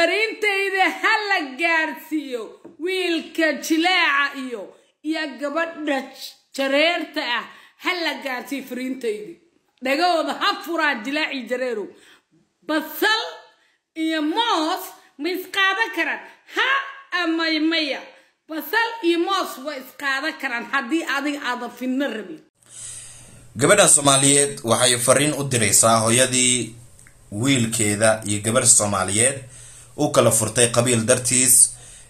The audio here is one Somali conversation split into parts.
fariintayda ha la gaarsiiyo wiilka jilaaca iyo iyo gabadha jareerta ah ha la gaarsiiyo fariintaydi dhagahooda ha furaa jilaaci jareerow basal iyo moos ma isqaadan karaan ha amay maya basal iyo moos waa isqaadan karaan haddii adiga aadan fidno rabin gabadhan soomaaliyeed waxay fariin u diraysaa hooyadii wiilkeeda iyo gabadh soomaaliyeed u kala furtay qabiil dartiis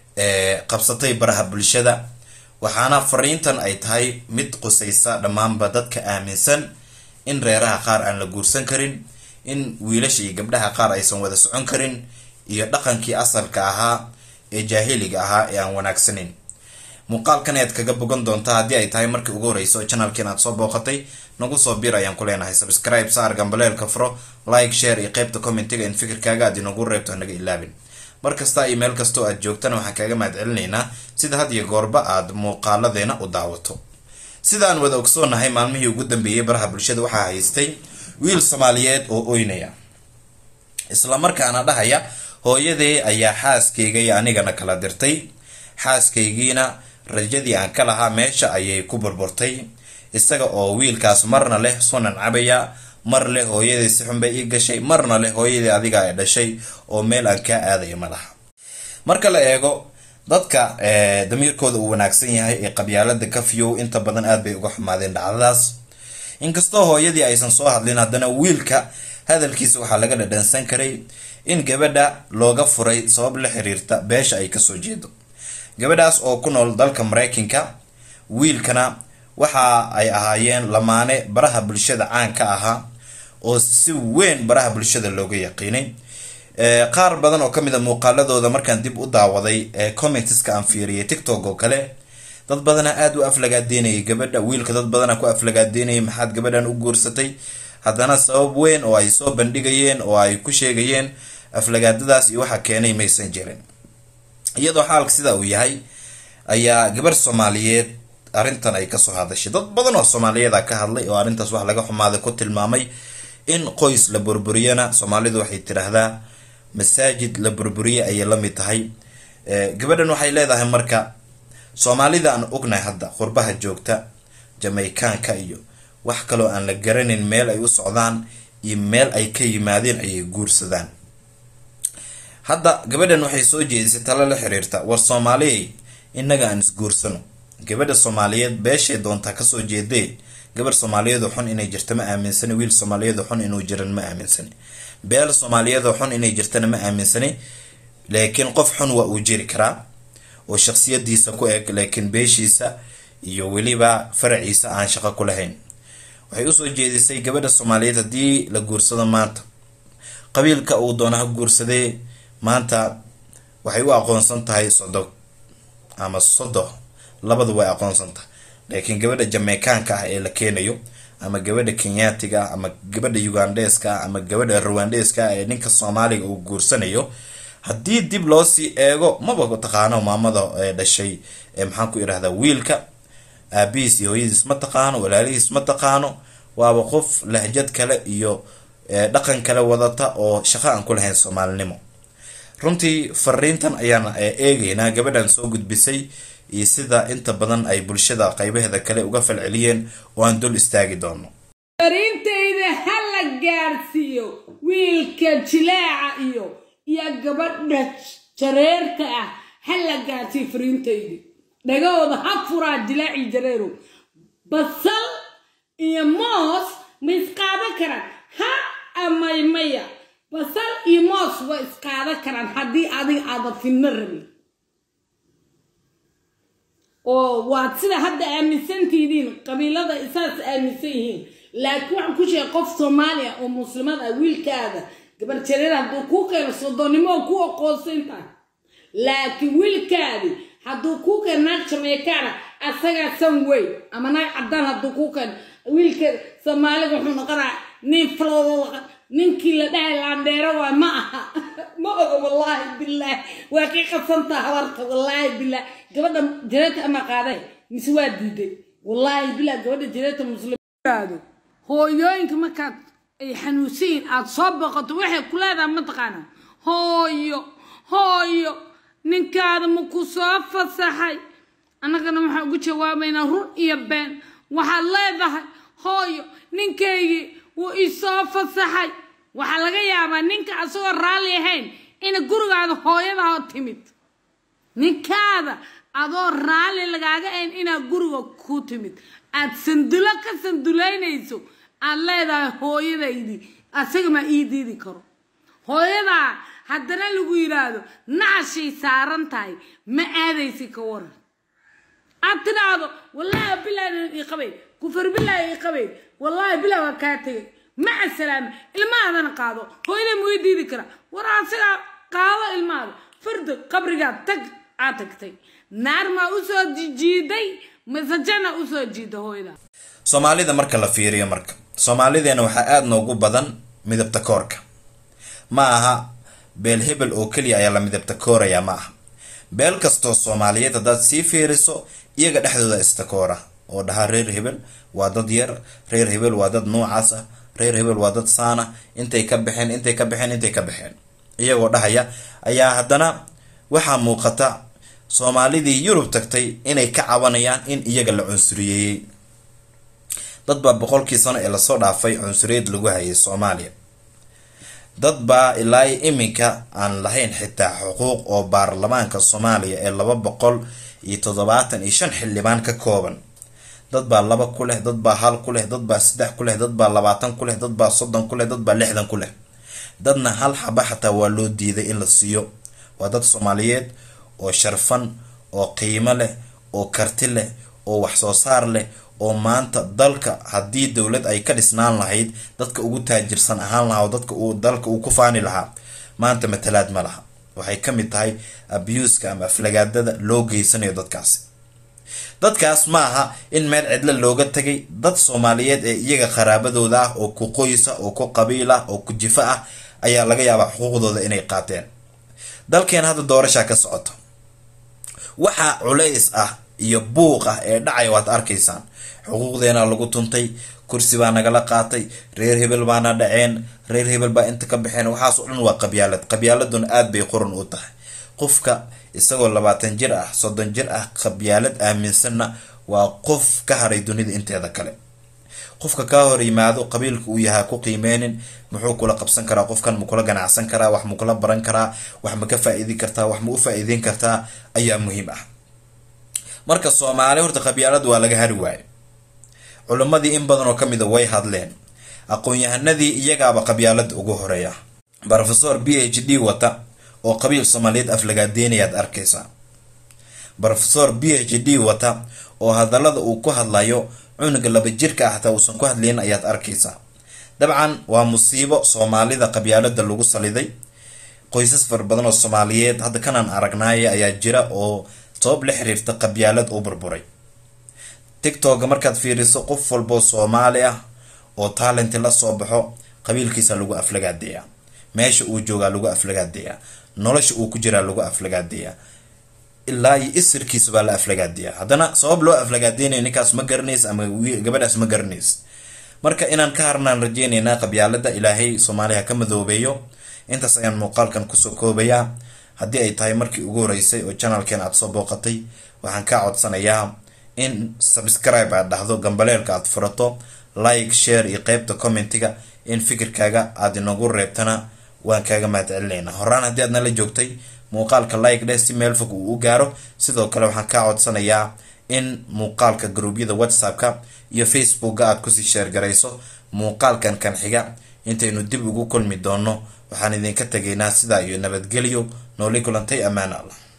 ee qabsatay baraha bulshada waxaana fariintan ay tahay mid qusaysa dhammaanba dadka aaminsan in reeraha qaar aan la guursan karin in wiilasha iyo gabdhaha qaar aysan wada socon karin iyo dhaqankii asalka ahaa ee jaahiliga ahaa ee aan wanaagsaneyn muuqaalkan ayaad kaga bogan doontaa haddii ay tahay markii ugu horeyso channelkiin aad soo booqatay nagu soo bir ayaan ku leenahay subscribe saar gambaleelka furo like share iyo qeybta commentiga in fikirkaaga aad inagu reebto hanaga ilaabin mar kasta iyo meel kastoo aad joogtana waxaan kaaga mahad celinaynaa sida had iyo goorba aad muuqaaladeena u daawato sidaan wada ogsoonahay maalmihii ugu dambeeyey baraha bulshada waxaa haystay wiil soomaaliyeed oo oynaya islamarkaana dhahaya hooyadee ayaa xaaskayga iyo anigana kala dirtay xaaskaygiina rajadii aan ka lahaa meesha ayay ku burburtay isaga oo wiilkaas marna leh sunan cabaya mar leh hooyadii si xun bay ii gashay marna leh hooyadii adiga ay dhashay oo meel aan kaa aadaya ma laha marka la eego dadka damiirkooda uu wanaagsan yahay ee qabyaalada kafiyow inta badan aad bay uga xumaadeen dhacdadaas inkastoo hooyadii aysan soo hadlin haddana wiilka hadalkiisa waxaa laga dhadhansan karay in gabadha looga furay sabab la xiriirta beesha ay kasoo jeedo gabadhaas oo ku nool dalka mareykanka wiilkana waxa ay ahaayeen lamaane baraha bulshada caan ka ahaa oo si weyn baraha bulshada looga yaqiinay qaar badan oo kamid a muuqaaladooda markaan dib u daawaday commenteska aan fiiriyay tiktok oo kale dad badana aada u aflagaadeynayay gabadha wiilka dad badana ku aflagaadeynayay maxaad gabadhan u guursatay haddana sabab weyn oo ay soo bandhigayeen oo ay ku sheegayeen aflagaadadaas iyo waxa keenay maysan jirin iyadoo xaalka sida uu yahay ayaa gabarh soomaaliyeed arrintan ay kasoo hadashay dad badan oo soomaaliyeeda ka hadlay oo arrintaas wax laga xumaaday ku tilmaamay in qoys la burburiyana soomaalidu waxay tidhaahdaa masaajid la burburiye ayay la mid tahay gabadhan waxay leedahay marka soomaalida aan ognahay hadda qurbaha joogta jameykaanka iyo wax kaloo aan la garanin meel ay u socdaan iyo meel ay ka yimaadeen ayay guursadaan hadda gabadhan waxay soo jeedisay talo la xiriirta war soomaaliyay innaga aan isguursano gabadha soomaaliyeed beeshay doontaa kasoo jeedee gabarh soomaaliyeedoo xun inay jirta ma aaminsani wiil soomaaliyeedoo xun inuu jiran ma aaminsani beel soomaaliyeedoo xun inay jirtana ma aaminsani laakiin qof xun waa uu jiri karaa oo shaksiyadiisa ku eg laakiin beeshiisa iyo weliba faraciisa aan shaqo ku lahayn waxay usoo jeedisay gabadha soomaaliyeed haddii la guursado maanta qabiilka uu doona ha guursadee maanta waxay u aqoonsan tahay sodog ama sodo labadu way aqoonsan tahay laakiin gabadha jameykaanka ah ee la keenayo ama gabadha kenyaatiga ah ama gabadha ugandeska ah ama gabadha ruwandeska ah ee ninka soomaaliga uu guursanayo haddii dib loo sii eego maba taqaano maamada dhashay maxaan ku idhahdaa wiilka aabihiis iyo hooyadiis ma taqaano walaalihiis ma taqaano waaba qof lahjad kale iyo dhaqan kale wadata oo shaqo aan ku lahayn soomaalinimo runtii fariintan ayaan eegeynaa gabadhan soo gudbisay iyo sida inta badan ay bulshada qaybaheeda kale uga falceliyeen oo aan dul istaagi doono fariintayda ha la gaarsiiyo wiilka jilaaca iyo iyo gabadha jareerta ah ha la gaarsiiyo fariintaydi dhagahooda ha furaa jilaaci jareerow basal iyo moos ma isqaadan karaan ha amay maya basal iyo moos waa isqaadan karaan haddii adiga aadan fidno rabin oo waad sida hadda aaminsantihiin qabiilada isaas aaminsan yihiin laakiin waxaan ku sheegay qof soomaaliya oo muslimad ah wiilkaada gabar jareer hadduu kuu keeno soddonnimo oo ku aqoonsan tahay laakiin wiilkaadi hadduu kuu keeno naag jameykaana asagaa san weyn ama naag caddaan hadduu kuu keeno wiilka soomaalida wuxuu noqonaa nin faloodo ninkii la dhahay laandheero waa ma aha ma oga wallaahi bilaahi waa kii qabsantaa habarta wallaahi bilaahi gabadha jareerta ama qaaday mise waa diiday wallaahi bilaahi gabadha jareerta muslimaado hooyooyinka markaad ay xanuunsan yihiin aada soo boqoto waxay ku leedahay mataqaana hooyo ninkaada ma ku soo fasaxay annagana waxaan ugu jawaabaynaa run iyo been waxaad leedahay hooyo ninkaygii wuu isoo fasaxay waxaa laga yaabaa ninka asagoo raalli ahayn ina gurigaada hooyadaha timid ninkaada adoo raalli lagaaga ahayn inaa guriga ku timid aad sandulo ka sandulaynayso aad leedahay hooyadaydii asaga maa ii diidi karo hooyadaa haddana lagu yidhaahdo nacashay saaran tahay ma aadaysi ka waran aad tidhaahdo wallaahi bilaahi ii qabayn kufar bilaahi ii qabayn wallaahi bilaa waa kaa tegay maca salaama ilmahaadana qaado hooyada ma ii diidi karaa war asigaa qaado ilmahaada fardo qabrigaa tag aad tagtay naar maa usoo jiiday mise jana usoo jiida hooyada soomaalida marka la fiiriyo marka soomaalideena waxaa aada noogu badan midabta koorka ma aha beel hebel oo keliya ayaa la midabta koorayaa ma aha beel kastoo soomaaliyeed haddaad sii fiiriso iyaga dhexdooda istakoora oo dhahaa reer hebel waa dad yar reer hebel waa dad noocaas ah reer hebel waa dad saana intay ka baxeen intay ka baxeen intay ka baxeen iyagoo dhahaya ayaa haddana waxaa muuqata soomaalidii yurub tagtay inay ka cabanayaan in iyaga la cunsuriyeeyey dad baa boqolkii sano ee lasoo dhaafay cunsuriyeed lagu hayay soomaaliya dad baa ilaa iminka aan lahayn xitaa xuquuq oo baarlamaanka soomaaliya ee laba boqol iyo toddobaatan iyo shan xildhibaan ka kooban dad baa laba ku leh dad baa hal ku leh dad baa saddex ku leh dad baa labaatan ku leh dad baa soddon ku leh dad baa lixdan ku leh dadna hal xaba xataa waa loo diiday in la siiyo waa dad soomaaliyeed oo sharfan oo qiimo leh oo karti leh oo wax soo saar leh oo maanta dalka haddii dowlad ay ka dhisnaan lahayd dadka ugu taajirsan ahaan lahaa oo dadka uu dalka uu ku faani lahaa maanta matalaad ma laha waxay ka mid tahay abuuska ama aflagaadada loo geysanayo dadkaasi dadkaas ma aha in meel cidlo looga tegay dad soomaaliyeed ee iyaga qaraabadooda ah oo ku qoysa oo ku qabiil ah oo ku jifo ah ayaa laga yaabaa xuquuqdooda inay qaateen dalkeena hadda doorashaa ka socoto waxaa culays ah iyo buuq ah ee dhacaya waad arkaysaan xuquuqdeena lagu tuntay kursi baa nagala qaatay reer hebel baana dhaceen reer hebel baa inta ka baxeen waxaas oo dhan waa qabyaalad qabyaaladuna aada bay qoran u tahay qofka isagoo labaatan jir ah soddon jir ah qabyaalad aaminsanna waa qof ka haray dunida inteeda kale qofka kaa hor yimaado qabiilka uu yahaa ku qiimeynin muxuu kula qabsan karaa qofkan ma kula ganacsan karaa wax ma kula baran karaa wax ma ka faa-iidi kartaa wax ma u faa-iideyn kartaa ayaa muhiim ah marka soomaali horta qabyaalad waa laga hari waaye culimmadii in badan oo ka mida way hadleen aqoon-yahanadii iyagaaba qabyaalada ugu horeeya rofesor b h d wata oo qabiil soomaaliyeed aflagaadeynayaad arkaysaa rofesor b h d wata oo hadallada uu ku hadlayo cunuga laba jirka ah hataa uusan ku hadlayn ayaad arkaysaa dabcan waa musiibo soomaalida qabyaalada lagu saliday qoysas fara badan oo soomaaliyeed hadda kanaan aragnaaye ayaa jira oo sabab la xiriirta qabyaalad u burburay tictoga markaad fiiriso qof walboo soomaali ah oo taalenti la soo baxo qabiilkiisa lagu aflagaadeeyaa meesha uu joogaa lagu aflagaadeeyaa nolosha uu ku jiraa lagu aflagaadeeyaa ilaa iyo isirkiisa baa la aflagaadeeyaa haddana sabab loo aflagaadeynayo ninkaas ma garanays ama gabadhaas ma garanays marka inaan ka harnaan rajeyneynaa qabyaalada ilaahay soomaaliya ka madoobeeyo intaas ayaan muuqaalkan kusoo koobayaa haddii ay tahay markii ugu horeysay oo janalkeen aada soo booqatay waxaan kaa codsanayaa in subscribe aad dhahdo gambaleelka aad furato like share iyo qeybta commentiga in fikirkaaga aada inagu reebtana waan kaaga mahad celinaynaa horaan haddii aad nala joogtay muuqaalka like dheh si meel fog uu u gaaro sidoo kale waxaan kaa codsanayaa in muuqaalka gruubyada whatsappka iyo facebookga aad kusii sheergarayso muuqaalkan kan xiga intaynu dib ugu kulmi doono waxaan idinka tegaynaa sidaa iyo nabadgelyo nooli kulantay ammaan allah